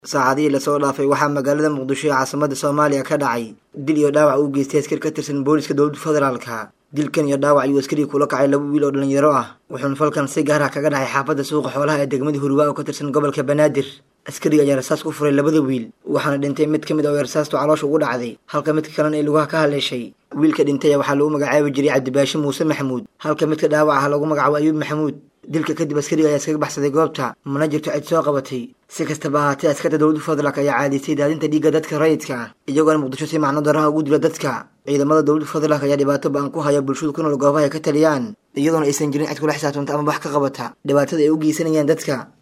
saacadihii lasoo dhaafay waxaa magaalada muqdisho ee caasimada soomaaliya ka dhacay dil iyo dhaawac uu geystay askar ka tirsan booliska dowladda federaalka dilkan iyo dhaawac ayuu askarigii kula kacay laba wiil oo dhalinyaro ah wuxuuna falkan si gaar ah kaga dhacay xaafadda suuqa xoolaha ee degmada hurwaa oo ka tirsan gobolka banaadir askariga ayaa rasaas ku furay labada wiil waxaana dhintay mid ka mid oo rasaastu caloosha ugu dhacday halka midka kalena ay lugaha ka haleeshay wiilka dhintay waxaa lagu magacaabi jiray cabdibaashi muuse maxamuud halka midka dhaawac ah lagu magacaabo ayuub maxamuud dilka kadib askariga ayaa iskaga baxsaday goobta mana jirto cid soo qabatay si kastaba ahaatee askarta dowladda federaalk ayaa caadaystay daadinta dhiigga dadka rayidka ah iyagoona muqdisho si macno daraha ugu dila dadka ciidamada dowladda federaalk ayaa dhibaato ba-an ku haya bulshadu ku nool goobaha ay ka taliyaan iyadoona aysan jirin cid kula xisaabtanta ama wax ka qabata dhibaatada ay u geysanayaan dadka